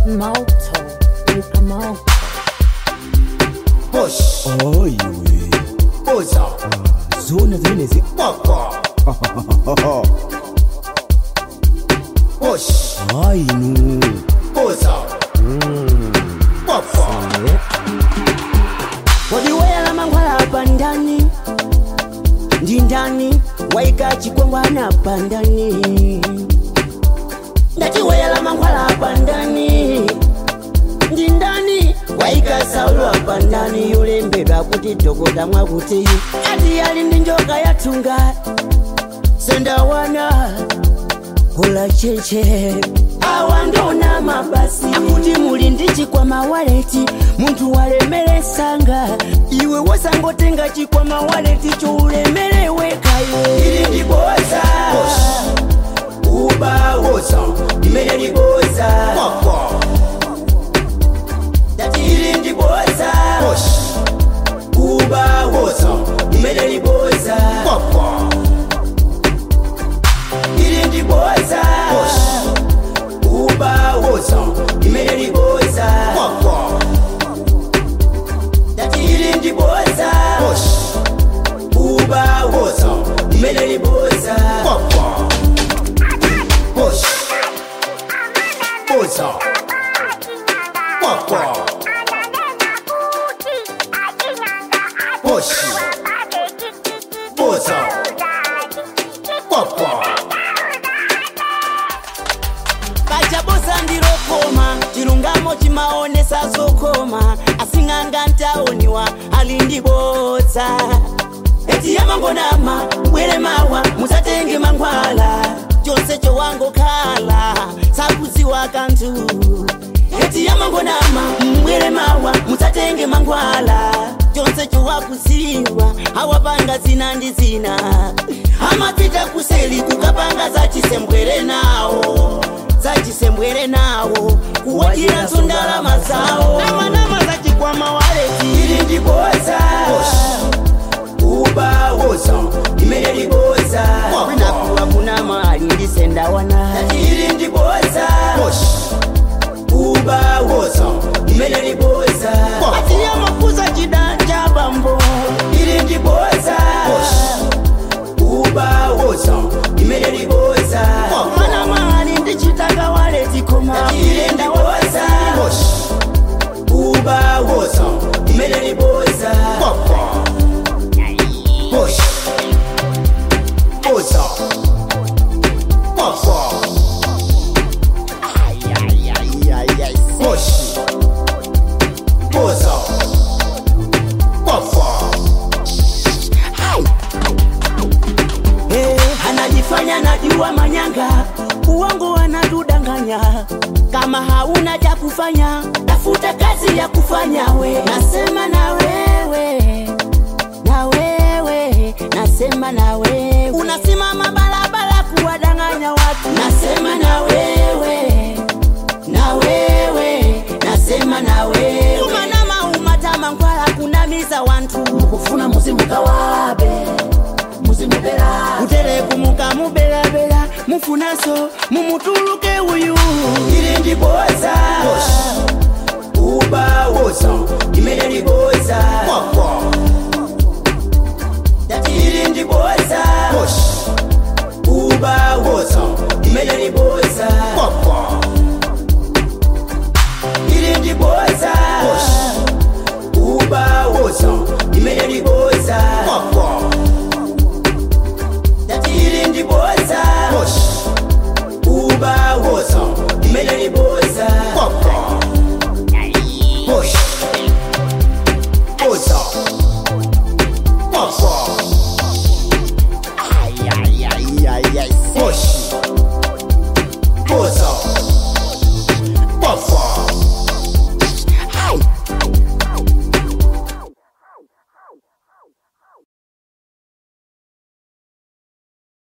Moto, Rica Moto. Push, oyiwe buza, zona zimenezi papa. Push, hayinu buza, papa. wadiwela mangwala hapa ndani ndi ndani waika chikwangwana hapa ndani ndatiwela mangwala hapa ndani ndi ndani waika saulo hapa ndani yulembedwa kuti dokota mwakuti ati yali ndi njoka yatunga sendawana kula cheche awa ndona mabasi akuti muli ndi chikwama waleti munthu walemeresanga iwe wasangotenga chikwama waleti choulemerewekayo ili ndiboza ubawoza imene liboza Papa. dati ili ndiboza Push, ubawoza imene liboza papa. ili ndiboza Push, ubawoza imene liboza papa. dati ili ndiboza Push, ubawoza imene liboza papa. Push, buza, papa. Push, buza, papa. kachabosa ndilokoma chilungamo chimaonesa zokoma asing'anga ntaoniwa ali ndiboza eti yamangonama bwere mawa musatenge mangwala chonse chowangokhala sakuziwa kanthu eti yamangonama mbwere mawa musatenge mangwala chonse chowakuziwa awapanga zina ndi zina amapita kuseli kukapanga zachisembwere nawo zachisembwere nawo kuwajira ndalama zawo namanama zachikwama waleti ili ndiboza ubawoza imene liboza kwinakuwa kuna mali ndisendawana ili ndiboza Push, ubawoza imene liboza atiya mafuza chidanja bambo ili ndiboza ubawoza imene liboza mwana mali ndichitaka waleti koma ili ndiboza push, ubawoza imene liboza papa. Push, buza, papa. Push, buza, papa. Eh, anajifanya najua manyanga uongo anatudanganya kama hauna cha kufanya tafuta kazi ya kufanya we nasema na wewe na wewe nasema na wewe unasimama barabara kuwadanganya watu nasema na wewe na wewe nasema na wewe umanama umatama nkwala kunamiza wantu mukufuna muzimukawabe muzimubera muterekumuka mubelabela mufunaso mumutuluke uyu ili ndiboza ubawoza imene liboza Papa. dati ili ndiboza Push, ubawoza imene liboza papa. ili ndiboza Push, ubawoza imene liboza papa. dati ili ndiboza Push, ubawoza imene liboza papa. Push, buza, papa. Push,